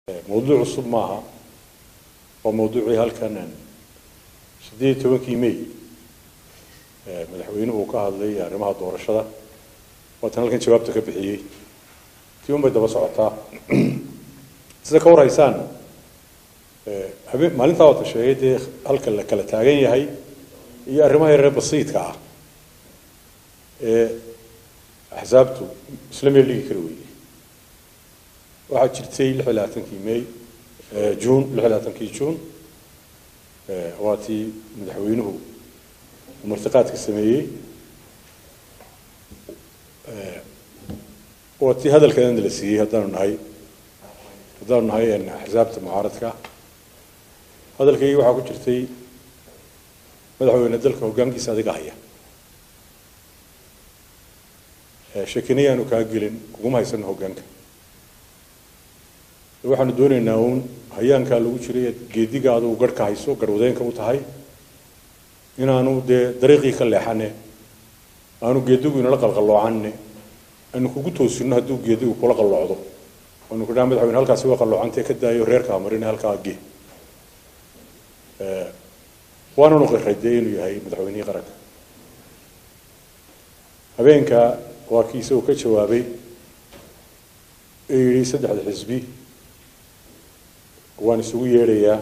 mawduuc cusub maaha waa mawduucii halkan siddeed iyo tobankii may madaxweynuhu uu ka hadlay arrimaha doorashada waatan halkan jawaabta ka bixiyey tii un bay daba socotaa sida ka warhaysaan habeen maalintaa waata sheegay dee halka la kala taagan yahay iyo arrimaha yaree basiidka ah ee axsaabtu isla meel dhigi kari weyday waxaa jirtay lix iyo labaatankii may juun lix iyo labaatankii juun waa tii madaxweynuhu uu martiqaadka sameeyey waa tii hadalkeedana la siiyey haddaanu nahay haddaanu nahay axsaabta mucaaradka hadalkaygii waxaa ku jirtay madaxweyne dalka hoggaankiisa adiga haya shekinayaanu kaa gelin kuguma haysano hoggaanka waxaanu doonaynaa uun hayaankaa lagu jiray geediga adugu garhka hayso garwadeenka u tahay inaanu dee dariiqii ka leexane aanu geedigu inala qalqalloocanne aanu kugu toosino hadduu geedigu kula qalloocdo aanu kudhaa madaxweyne halkaasi waa qalloocantee ka daayo reerkaa marine halkaa ge waananu qiray dee inuu yahay madaxweynihii qaranka habeenka waa kii isagoo ka jawaabay ee yidhi saddexda xisbi waan isugu yeedhayaa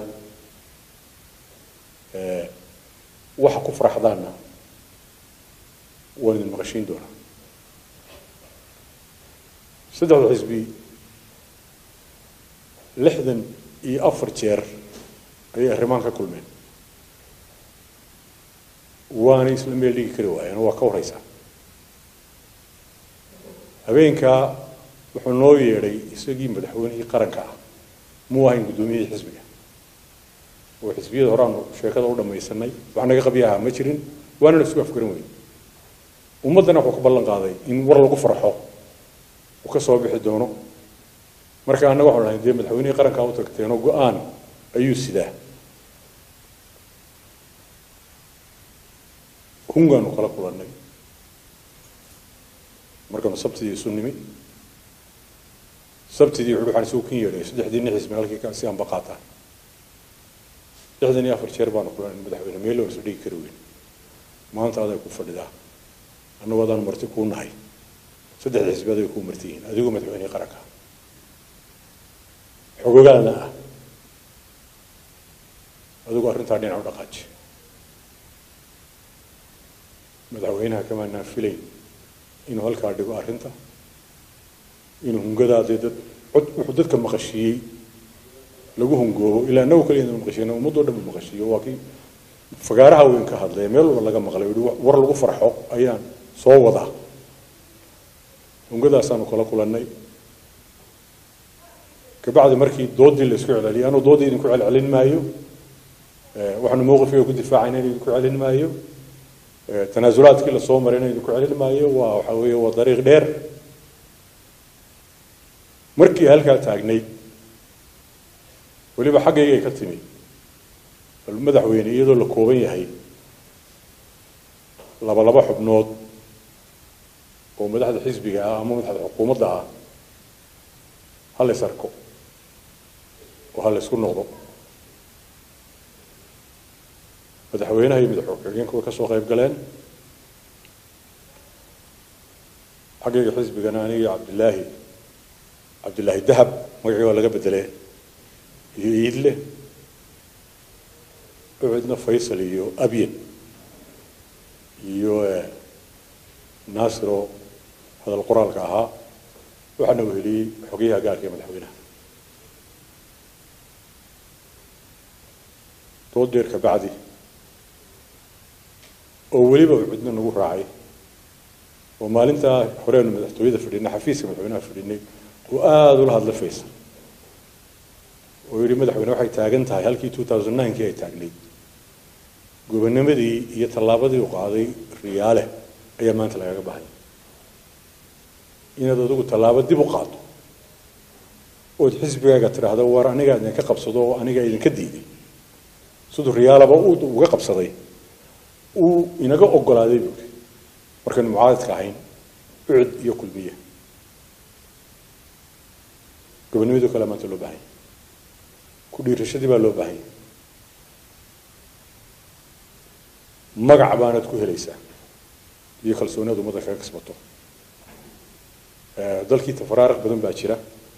waxa ku faraxdaanna waan idin maqashiin doonaa saddexda xisbi lixdan iyo afar jeer ayay arrimaan ka kulmeen waanay isla meel dhigi kari waayeen waa ka warraysaa habeenkaa wuxuu noo yeedhay isagii madaxweynihii qaranka ah muu ahayn guddoomiyihii xisbiga oo xisbiyada horeaanu sheekada u dhamaysanay wax naga qabyaha ma jirin waanana isku afgaran weyn ummaddana wuxuu ka ballan qaaday in war lagu farxo uu ka soo bixi doono marka annaga waxanu lahayn dee madaxweynihii qarankaa u tagteenoo go-aan ayuu sidaa hungaanu kala kulannay markaanu sabtidii isu nimi sabtidii wuxuu waxaan isugu kin yeedhay saddexdii nin xisbi halkii si anba qaataan lixdan iyo afar jeer baanu kulanay madaxweyne meel oo isu dhigi kari weyn maanta aday ku fadhidaa annagu adaanu marti kuu nahay saddexda xisbi aday kuu marti yihiin adigoo madaxweynihii qaranka xogogaada ah adigu arrintaa dhinac u dhaqaaji madaxweynaha kamaanaan filayn inuu halkaa dhigo arrinta inuu hungadaadee dad cod wuxuu dadka maqashiiyey lagu hungoobo ilaa nagu kaliya inuu maqashiiyey ummadoo dhan buu maqashiiyo waa kii fagaaraha weyn ka hadlay meel walba laga maqlay yihi war lagu farxo ayaan soo wadaa hungadaasaanu kala kulannay kabacdi markii doodii la isku celceliyay anuu doodii idinku celcelin maayo waxaanu mowqifkiga ku difaacayna in idinku celin maayo tanaasulaadkii lasoo marayna idinku celin maayo waa waxa weeye waa dariiq dheer markii halkaa taagnayd weliba xaggaygay ka timi bal madaxweyne iyadoo la kooban yahay laba laba xubnood oo madaxda xisbiga ah ama madaxda xukuumadda ah ha lays arko oo ha laysku noqdo madaxweynaha iyo madax xigeenka way ka soo qayb galeen xaggayga xisbigana aniga cabdilaahi cabdillaahi dahab magacii waa laga bedelee iyo iidle ucidna faysal iyo abyen iyo naasiro hadal qoraalka ahaa waxaana weheliyey xogayaha gaarka ee madaxweynaha dood dheer ka bacdi oo weliba ucidna nagu raacay oo maalintaa horeenu madaxtooyada fadhinay xafiiska madaxweynaha fadhinay oo aada ula hadla faysal oo yihi madaxweyne waxay taagan tahay halkii two thousand ninekii ay taagnayd gobonimadii iyo tallaabadii u qaaday riyaale ayaa maanta lagaga bahaya inaad adigu tallaabo dib u qaado ood xisbigaaga tidhaahdo war anigaa idinka qabsado oo anigaa idinka diiday siduu riyaalaba uga qabsaday uu inaga ogolaaday buuri markaynu mucaaradka ahayn ucud iyo kulmiye gobonimado kale maanta loo baahanya ku dhiirashadii baa loo baahanya magac baanaad ku helaysaa iyo kalsooniyad ummadda kaga kasbato dalkii tafaraariq badan baa jira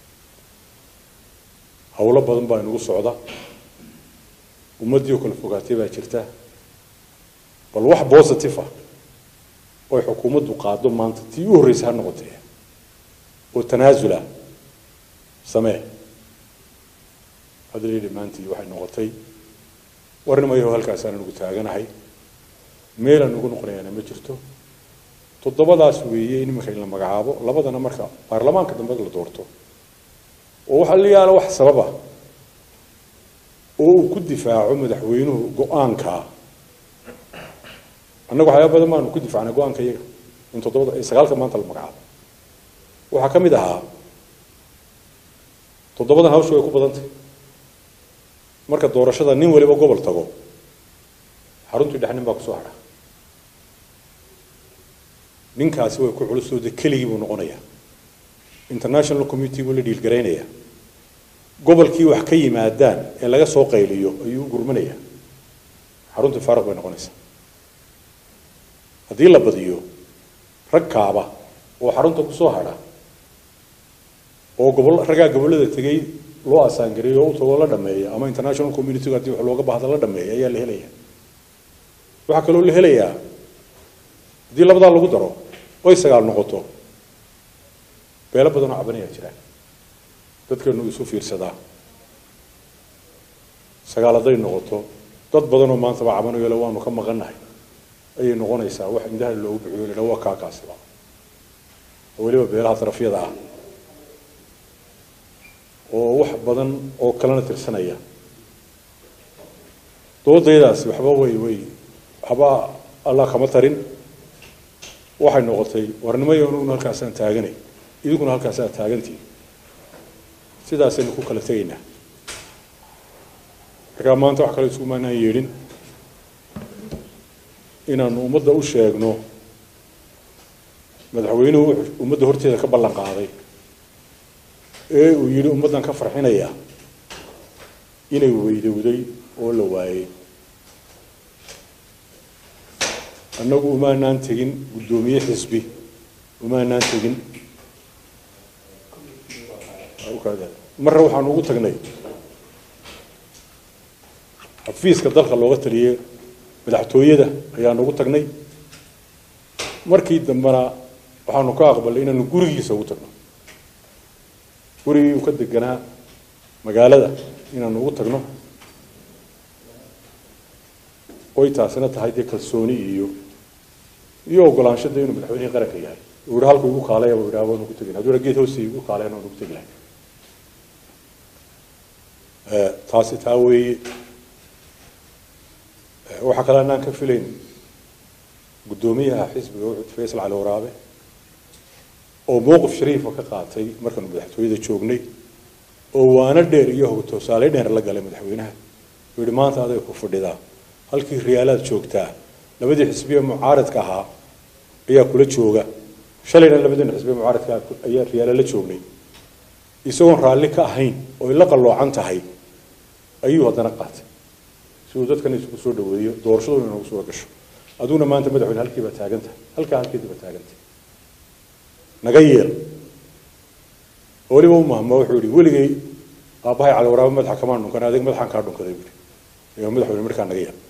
howlo badan baa inagu socda ummaddii oo kala fogaatay baa jirta bal wax positive ah oy xukuumaddu qaado maanta tii u horreysa ha noqotee oo tanaasula samee hadda layidhi maantii waxay noqotay warnimayaho halkaasaan anugu taaganahay meelaan ugu noqonayaana ma jirto toddobadaas weeye in iminka in la magacaabo labadana marka baarlamaanka dambe la doorto oo waxa la yaala wax sababa oo uu ku difaaco madaxweynuhu go-aankaa annagu waxyaaba badan baanu ku difaacnay go-aanka iyaga in toddobada sagaalka maanta la magacaabo waxaa ka mid ahaa toddobadan hawshu way ku badantay marka doorashada nin waliba gobol tago xaruntii dhex nin baa kusoo hadha ninkaasi way ku culusooda keligii buu noqonayaa international community buu la dhiilgaraynayaa gobolkii wax ka yimaadaan ee laga soo qayliyo ayuu u gurmanayaa xaruntii faaruq bay noqonaysaa haddii la badiyo rag kaaba oo xarunta kusoo hadha oo gobol raggaa gobollada tegay loo asaangareeyo oo u tagoo la dhameeya ama international community haddii wax looga baahda la dhameeya ayaa la helaya waxaa kaloo la helayaa haddii labadaa lagu daro oy sagaal noqoto beelo badan oo cabanayaa jiraan dadkeenu isu fiirsadaa sagaal hadday noqoto dad badan oo maantaba cabanayo le waanu ka maqannahay ayay noqonaysaa wax indhaha loogu bixiyo la waa kaakaasiba oo weliba beelaha darafyada ah oo wax badan oo kalena tirsanaya doodaydaasi waxba way way waxba allah kama tarin waxay noqotay warnimayo anuguna halkaasaan taaganay idinkuna halkaasaa taagantii sidaasaynu ku kala tegaynaa markaa maanta wax kale isku maanaan yeedhin inaanu ummadda u sheegno madaxweynuhu ummadda horteeda ka ballan qaaday ee uu yidhi ummaddan ka farxinaya inay weydowday oo la waayey annagu umaanaan tegin guddoomiye xisbi umaanaan tegin marra waxaanu ugu tagnay xafiiska dalka looga taliyey madaxtooyada ayaanu ugu tagnay markii dambena waxaanu ka aqbalnay inaanu gurigiisa ugu tagno gurigii uu ka deganaa magaalada inaanu ugu tagno oy taasina tahay dee kalsooni iyo iyo ogolaanshada inuu madaxweynihii qaranka yahay uu yihi halku igu kaalaya uu yidhaha waanu ku tegin hadduu geed hoosi igu kaalayana waanu ku tegi lahay taasi taa weeye waxaa kale anaan ka filayn guddoomiyaha xisbiga wuxuu faysal cali waraabe oo mowqif shariifa ka qaatay markaanu madaxtooyada joognay oo waana dheer iyo hogtoosaale dheer la galay madaxweynaha uu yihi maanta aday ku fadhidaa halkii riyaalaad joogtaa labadii xisbiye mucaaradka ahaa ayaa kula jooga shalayna labadiina xisbiye mucaaradka ayaa riyaala la joognay isagoon raalli ka ahayn oo ay la qalloocan tahay ayuu haddana qaatay si uu dadkan isugu soo dhaweeyo doorashaduna inagu suura gasho aduguna maanta madaxweyne halkii baa taagantahay halkaa halkeedii baa taagantahay naga yeel oo weliba u mahmo wuxuu yihi weligay aabbahay cali waraabo madaxa kamaan dhunkan adig madaxaan kaa dhunkaday buuri ayaa madaxweyne markaa naga yeel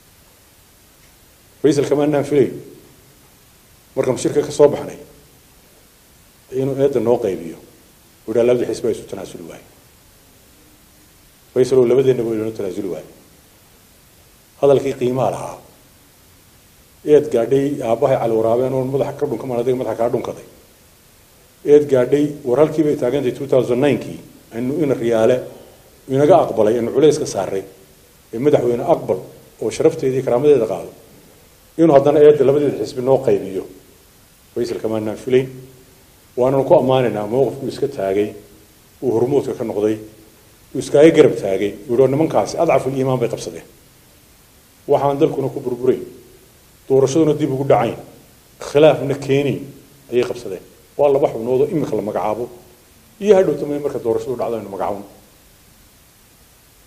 faysal kamaanaan filayn markaanu shirka ka soo baxnay inuu eedda noo qaybiyo uu yidhaha labadii xisbi ay isu tanaasuli waaye faysal oo labadeenna waa inoo tanaasuli waaye hadalkii qiimaha lahaa eed gaadhay aabbahay cali waraabeen oon madaxa ka dhunkamaan adiga madaxa kaa dhunkaday eed gaadhay war halkii bay taagantay two thousand ninkii aynu ina riyaale inaga aqbalay aynu culays ka saaray ee madaxweyne aqbal oo sharafteedii karaamadeeda qaado inuu haddana eedda labadeeda xisbi noo qaybiyo faysal kamaanaan filayn waananu ku ammaanaynaa mowqifkuu iska taagay uu hormuudka ka noqday uu iskaaga garab taagay uu yihi nimankaasi adcaful iimaan bay qabsadeen waxaan dalkuna ku burburayn doorashaduna dib ugu dhacayn khilaafna keenayn ayay qabsadeen waa laba xubnoodoo imika la magacaabo iyo hadhowta may marka doorashadu dhacdo aynu magacaabno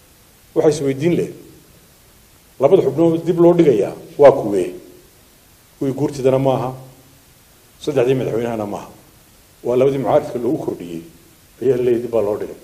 waxaa isweydiin leh labada xubnood dib loo dhigayaa waa kuwee kuwii guurtidana maaha saddexdii madaxweynahana maaha waa labadii mucaaridka loogu kordhiyey ayaa leeyahy dib baa loo dhigay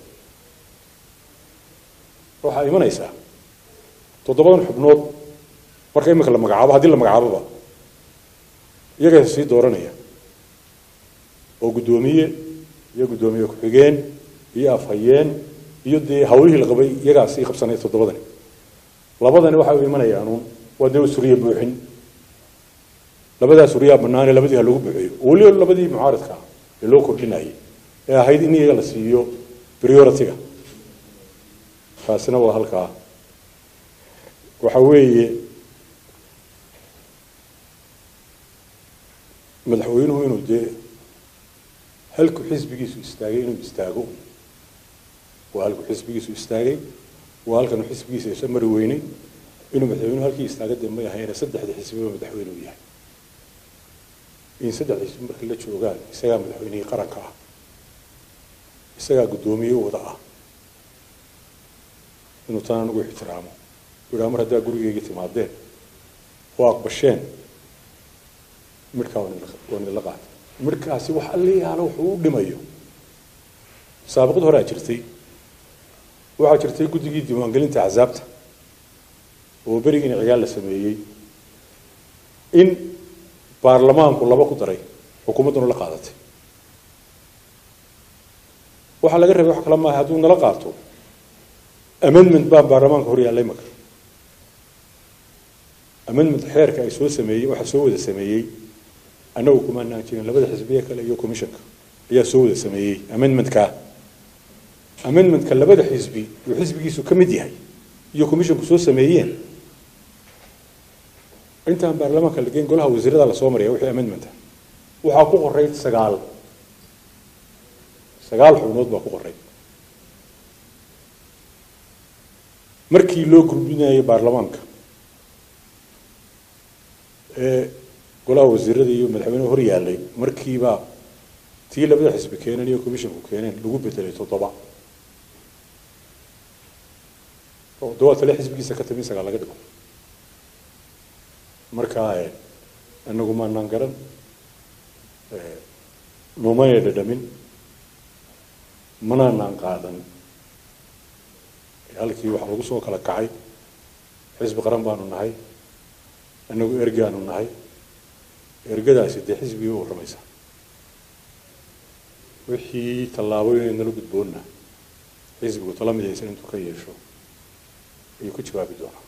waxaa imanaysaa toddobadan xubnood marka iminka la magacaabo haddii la magacaaboba iyagaa sii dooranaya oo guddoomiye iyo guddoomiye ku-xigeen iyo afhayeen iyo dee hawlihii la qabay iyagaa sii qabsanaya toddobadani labadani waxay u imanayaanuun waa dee suriye buuxin labadaa suriyaa banaane labadii ha lagu buuxiyo oo weliba labadii mucaaridka ah ee loo kordhinayay ee ahayd in iyaga la siiyo priority-ga taasina waa halkaa waxa weeye madaxweynuhu inuu dee halku xisbigiisu istaagay inuu istaago waa halku xisbigiisu istaagay waa halkanu xisbigiisa isa mari weynay inuu madaxweynuhu halkii istaaga dee may ahayne saddexda xisbiba madaxweyne u yahay in saddexda xisbi marka la joogaan isagaa madaxweynihii qaranka ah isagaa guddoomiye wada ah inuu tan anigu ixtiraamo yidhaa mar haddaa gurigeyga timaadeen oo aqbasheen midhkaa waan idinla qaatay midhkaasi wax allayaala wuxuu u dhimayo saabaqad horaa jirtay waxaa jirtay guddigii diiwaangelinta axsaabta oo berigiina ciyaal la sameeyey in baarlamaanku laba ku daray xukuumadduna la qaadatay waxaa laga rabay wax kale maaha hadduu nala qaato amendment baa baarlamaanka hor yaallay maka amendment xeerka ay soo sameeyey waxaa soo wada sameeyey annagu kumaanaan jirin labada xisbiye kale iyo commissionka ayaa soo wada sameeyey amendmentka amendmentka labada xisbi uu xisbigiisu ka mid yahay iyo commissionku soo sameeyeen intaan baarlamaanka lageyn golaha wasiirada lasoo maraya wixii amendmenta waxaa ku qoray sagaal sagaal xubnood baa ku qoray markii loo gudbinayay baarlamaanka ee golaha wasiirada iyo madaxweyneha hor yaallay markiibaa tii labada xisbi keeneen iyo commissionku keeneen lagu bedelay toddoba toddoba tale xisbigiisa ka timi sagaal laga dhigo markaa anagu maanaan garan noomana dhadhamin manaanaan qaadan halkii waxaa lagu soo kala kacay xisbi qaran baanu nahay annagu ergaanu nahay ergadaasi dee xisbigii u warramaysa wixii tallaabooyin nala gudboonna xisbigu tala midaysan intuu ka yeesho ayuu ku jawaabi doonaa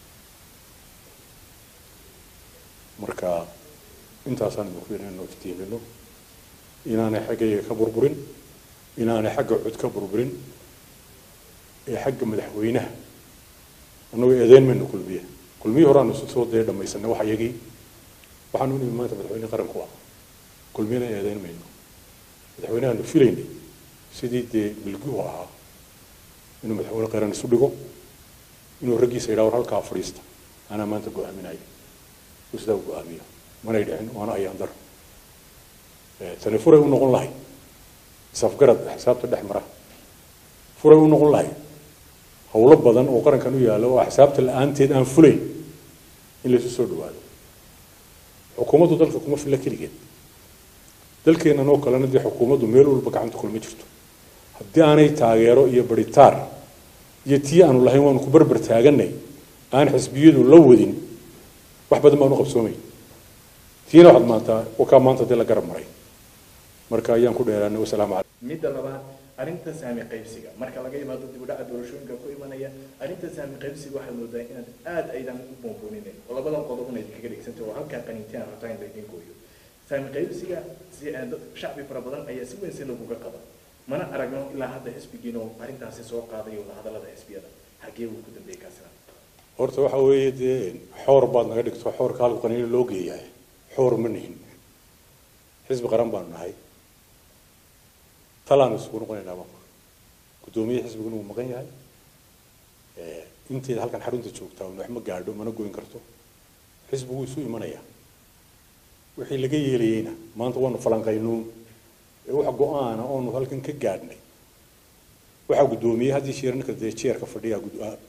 marka intaasaan idinku inaynu iftiimino inaanay xaggayga ka burburin inaanay xagga cud ka burburin ee xagga madaxweynaha annagu eedeyn mayno kulmiye kulmiyii horaanu soo dee dhamaysanay wax iyagii waxaanu nimi maanta madaxweyne qaranku ah kulmiyana eedeyn mayno madaxweynahaanu filaynay sidii dee milguhu ahaa inuu madaxweyne qaran isu dhigo inuu raggiisa yidhaha war halkaa fadhiista anaa maanta go-aaminaya uu sidaa u go-aamiyo manay dhicin waana ayaan daro tani furay u noqon lahay isafgarad xisaabta dhex mara furay u noqon lahay howlo badan oo qarankan u yaallo oo axsaabta la-aanteed aan fulayn in laysu soo dhawaado xukuumaddu dalka kuma filla keligeed dalkeennan oo kalena dee xukuumaddu meel walba gacanta kulma jirto haddii aanay taageero iyo baritaar iyo tii aanu lahayn waanu ku barbar taaganay aan xisbiyadu la wadin wax badan baanu qabsoomayn tiina waxaad maantaa wakaa maanta dee la garab maray marka ayaan ku dheeraanay wasalaamu calaykum midda labaad arrinta saami qaybsiga marka laga yimaado dib u dhaca doorashooyinka ku imanaya arrinta saami qaybsiga waxaad moodaa inaad aad aydan u boonbooninayn oo labadan qodobna idinkaga dhigsantay oo halkaa qaniintiyan rabtaa in laydin gooyo saami qaybsiga si dad shacbi fara badan ayaa si weyn si laguga qaba mana aragno ilaa hadda xisbigiina oo arrintaasi soo qaaday wada hadallada xisbiyada xaggee uu ku dambeeyey kaasina horta waxa weeye dee xoor baad naga dhigto xoorka halku qaniino loo geeyahay xoor ma nihin xisbi qaran baanu nahay talaan isugu noqonaynaa marka guddoomiye xisbiguna wuu maqan yahay inteeda halkan xarunta joogtaa wax ma gaadho mana goyn karto xisbigu isu imanaya wixii laga yeelayeyna maanta waanu falanqaynuun ee wax go-aana oonu halkan ka gaadhnay waxaa guddoomiye haddii jeer ninka dee jeerka fadhiya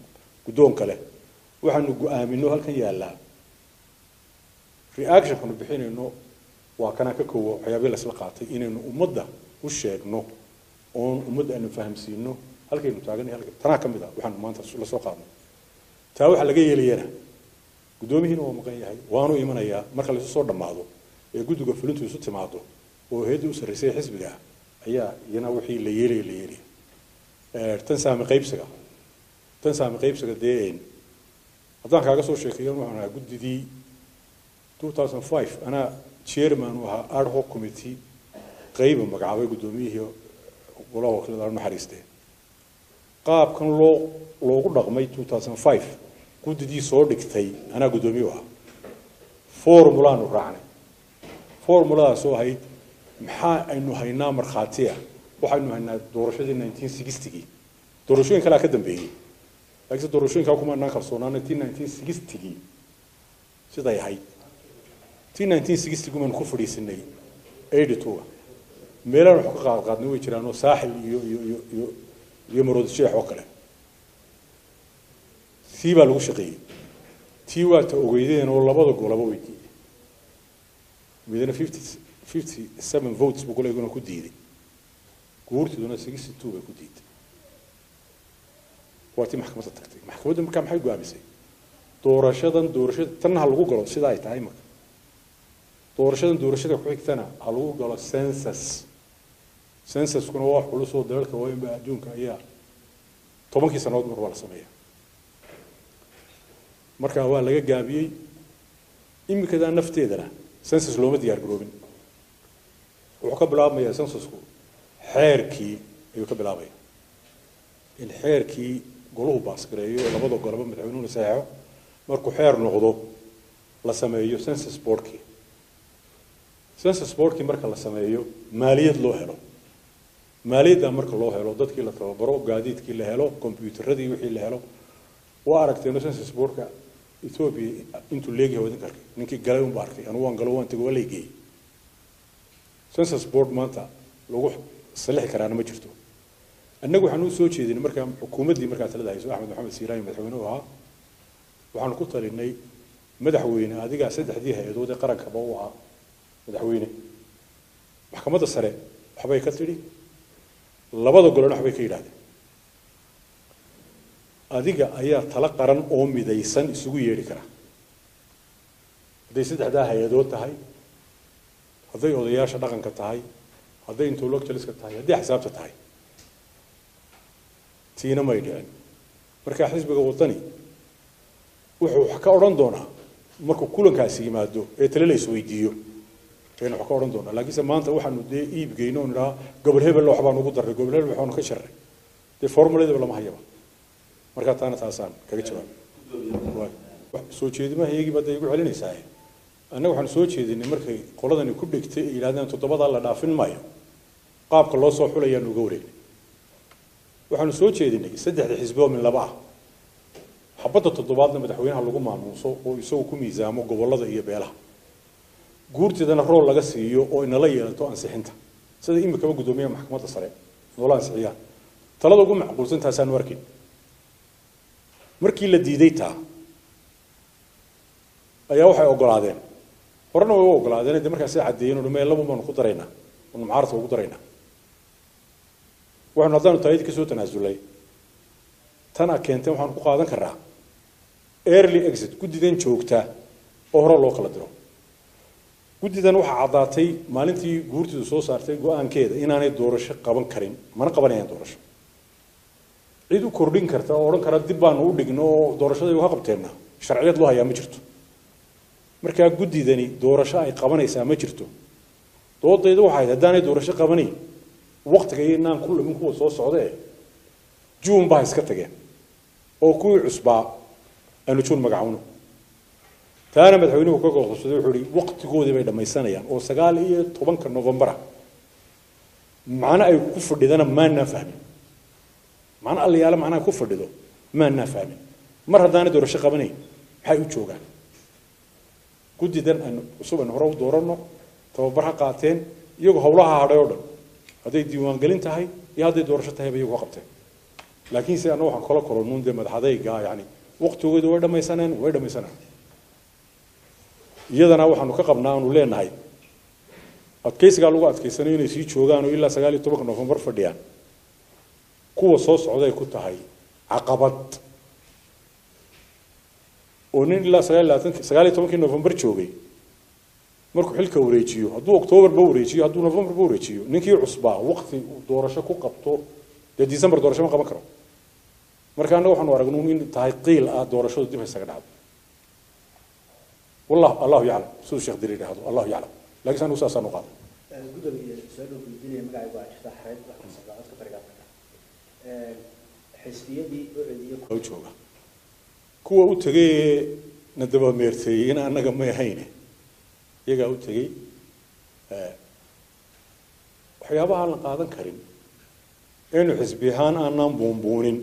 guddoonka leh waxaanu go-aamino halkan yaallaa reactionkanu bixinayno waa kanaan ka koowo waxyaabii laisla qaatay inaynu ummadda u sheegno oon ummadda aynu fahamsiino halkaynu taaganay halka tanaa ka mid ah waxaanu maanta la soo qaadnay taa waxaa laga yeelayana guddoomihiina waa maqan yahay waanu imanayaa marka laisu soo dhammaado ee guddiga fulintu isu timaado oo heeddii u sarraysay xisbiga ah ayaa iyana wixii la yeelaya la yeelaya tan saami qaybsiga tan saami qaybsiga dee haddaan kaaga soo sheekeeyo waxaan ahaa guddidii 2005 anaa chairman u ahaa ad hoc committee qayba magacaabay guddoomiyihii golaha wakiilada aan naxariistee qaabkan loo loogu dhaqmay 2005 guddidii soo dhigtay anaa guddoomiye u ahaa formulaanu raacnay formuladaasoo ahayd maxaa aynu haynaa markhaatiya waxaynu haynaa doorashadii 1960gii doorashooyin kalea ka dambeeyey laakiinse doorashooyinkaa kuma anaan kalsoonaanay tii 1960gii siday ahayd tii 1960 baynu ku fadhiisanay 82 meelaan wax ka qaad qaadnay way jiraan oo saaxil iyo iyo iyo iyo iyo maroodi sheex oo kale tii baa lagu shaqeeyey tii waa ta ogeydeen oo labada golaba way diiday midna 50 57 votes buu kuleeguna ku diiday guurtiduna 62 bay ku diiday waa tii maxkamadda tagtay maxkamadda markaa maxay go'aamisay doorashadan doorashada tan ha lagu galo sida ay tahay marka doorashadan doorashada ku xigtana ha lagu galo census censuskuna waa wax culus oo dalalka waaweynba adduunka ayaa tobankii sannadood mar waa la sameeya marka waa laga gaabiyey imikadaa nafteedana census looma diyaar garoobin wuxuu ka bilaabmayaa censusku xeerkii ayuu ka bilaabaya in xeerkii golahu baasgareeyo labada golaba madaxweynuhuna saxeexo markuu xeer noqdo la sameeyo census boardkii census boardkii marka la sameeyo maaliyad loo helo maaliyadda marka loo helo dadkii la tababaro gaadiidkii la helo kombyuutaradii wixii la helo waa aragteeno census boardka ethiopia intuu leegyahay wadinka arkay ninkii galay unba arkay anugu waan galo waan tego waa laygeeyey census board maanta lagu salixi karaana ma jirto annagu waxaan u soo jeedinay markaa xukuumaddii markaa talada hayso axmed maxamed siiraani madaxweynuhu ahaa waxaanu ku talinay madaxweyne adigaa saddexdii hay-adood ee qarankaba u ahaa madaxweyne maxkamadda sare waxbay ka tidhi labada golena waxbay ka yidhahdeen adiga ayaa tala qaran oo midaysan isugu yeedhi kara hadday saddexdaa hay-adood tahay hadday odayaasha dhaqanka tahay hadday intellectualska tahay hadday xisaabta tahay tiina may dhicin marka xisbiga wadani wuxuu wax ka odhan doonaa markuu kulankaasi yimaado ee tale la isweydiiyo aynu wax ka odhan doonaa laakiinse maanta waxaanu dee iibgeyno oo nidhaha gobol hebel wax baanu ugu darray gobol hebel waxaanu ka sharray dee formuladaba lama hayaba markaa taana taasaan kaga jawaab soo jeedimaha iyagii baad igu celinaysaa annaga waxaanu soo jeedinay markay qoladani ku dhegtay ay yidhahdeen toddobadaa la dhaafin maayo qaabka loo soo xulayaanu uga wareegnay waxaanu soo jeedinay saddexda xisbi oo min laba ah xabadda toddobaadna madaxweynaha lagu maamuuso oo isagu ku miisaamo gobollada iyo beelaha guurteedana rool laga siiyo oo inala yeelato ansixinta sida imikaba guddoomiyaha maxkamadda sare noola ansixiyaan talada ugu macquulsan taasaanu arkin markii la diiday taa ayaa waxay ogolaadeen horena way u ogolaadeen de markaasi caddeeyeen oo dhamee laba baanu ku daraynaa anu mucaaradka ugu daraynaa waxaanu haddaanu taayadii kasoo tanaasulay tana keenteen waxaanu ku qaadan karaa early exit guddidan joogta oo hore loo kala diro guddidan waxaa caddaatay maalintii guurtidu soo saartay go-aankeeda inaanay doorasho qaban karin mana qabanayaan doorasho cid u kordhin karta oo odhan kara dib baanu u dhigno oo doorashadaygu ka qabteenna sharciyad loo hayaa ma jirto markaa guddidani doorasho ay qabanaysaa ma jirto doodayda waxay haddaanay doorasho qabanayn waktiga iyo inaan ku lumin kuwa soo socdee juun baa iska tageen oo kuwii cusbaa aanu juun magacawno taana madaxweynuhu ka goqobsaday wuxuu ihi waktigoodii bay dhammaysanayaan oo sagaal iyo tobanka novembara macno ay ku fadhidana maanaan fahmin macno allayaale macnaha ku fadhido maanaan fahmin mar haddaanay doorasho qabanayn maxay u joogaan guddidan aynu cusub aynu hore u dooranno tababar ha qaateen iyagoo howlaha hadhay oo dhan hadday diiwaangelin tahay iyo hadday doorasho tahayba iyagu ka qabteen laakiinse anna waxaan kala kolonuun dee madaxadayga yani waqtigooda way dhamaysaneen way dhamaysaneen iyadana waxaanu ka qabnaa aanu leenahay adkaysigaa lagu adkaysanayo inay sii joogaan oo ilaa sagaal iyo tobanka nofembar fadhiyaan kuwa soo socday ku tahay caqabad oo nin ilaa sagaal iyo labaatan sagaal iyo tobankii nofembar joogay markuu xilka wareejiyo hadduu octoobarba wareejiyo hadduu novembarba wareejiyo ninkii cusbaa waqti uu doorasho ku qabto dee december doorasho ma qaban karo marka annaga waxaanu aragnuu in tahay qiil ah doorashadu dib haysaga dhacdo wallah allahu yaclam siduu sheekh diri yidhaahdo allahu yaclam laakiin anigu saasaan u qaaday gudoomiye soo dhow gudbinaya magacaygu waa jirta xareed wax ka socda codka bariga afrika xisbiyadii ucediyo u jooga kuwa u tegay na dabameerteeyey in annaga may ahayne iyagaa u tegey waxyaabaha aan la qaadan karin aynu xisbi ahaan aanaan buunbuunin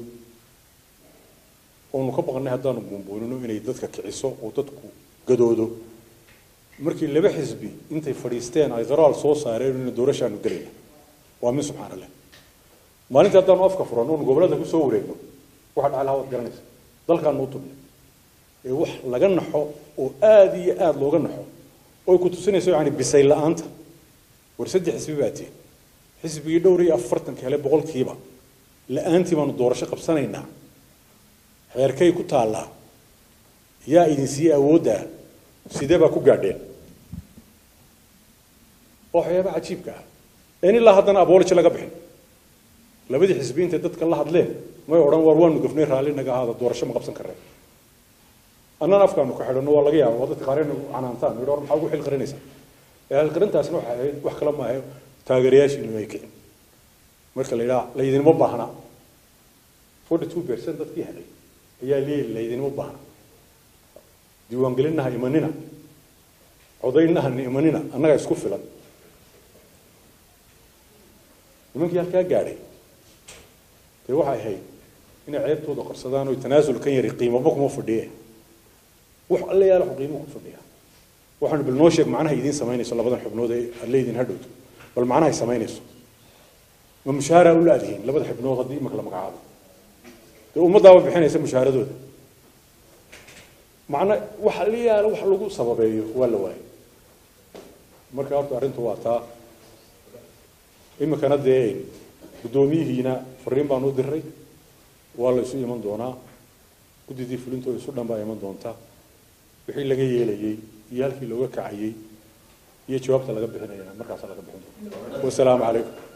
oonu ka baqnay haddaanu buunbuunino inay dadka kiciso oo dadku gadoodo markii laba xisbi intay fadhiisteen ay qaraal soo saareen ina doorashaanu gelayna waa min subxaan allah maalintii haddaanu afka furan oonu gobollada ku soo wareegno waxa dhacay lahaa waad garanaysa dalkaanu u tubnay ee wax laga naxo oo aada iyo aada looga naxo oy ku tusinayso yani bisay la-aanta war saddex xisbi baa tihin xisbigii dhowr iyo afartanka hele boqolkiiba la-aantii baanu doorasho qabsanaynaa xeerkay ku taallaa yaa idin siiyey awooddaa sidee baa ku gaadheen waa waxyaaba cajiibka ah een ilaa haddana abooliji laga bixin labadii xisbi intay dadka la hadleen may odhan war waanu gafnay raalli naga ahaada doorasho ma qabsan karreen annana afkaanu ka xidhanno waa laga yaaba waa dadka qaareen canaantaan yidhi war maxaa ugu xil qarinaysaa ee xilqarintaasna waxay ahayd wax kale maaha taageerayaashiinu ay kicin marka la yidhaha laydinma baahna forty two percent dadkii helay ayaa leeyihi laydinma baahna diiwaangelinaha imanina codaynaha imanina annaga isku filan nimankii halkaa gaadhay dee waxay ahayd inay ceebtooda qarsadaan oo tanaasul kan yari qiimaba kuma fadhiye wax alle yaala qiimo ku fadhiya waxaanu bal noo sheeg macnaha idiin samaynayso labadan xubnood ee alle idin hadhowto bal macnahay samaynayso ma mushaahara u laadihiin labada xubnood haddii imaka la magacaabo dee ummaddaaba bixinaysa mushaaharadooda macna wax alle yaala wax lagu sababeeyo waa la waayay marka horta arrintu waa taa imikana dee guddoomiyihiina fariin baan u diray waa la isu iman doonaa guddidii fulintooda isu dhan baa iman doontaa wixii laga yeelayey iyo halkii looga kacayey iyo jawaabta laga bixinayana markaasa laga bixin doona wasalaamu calaykum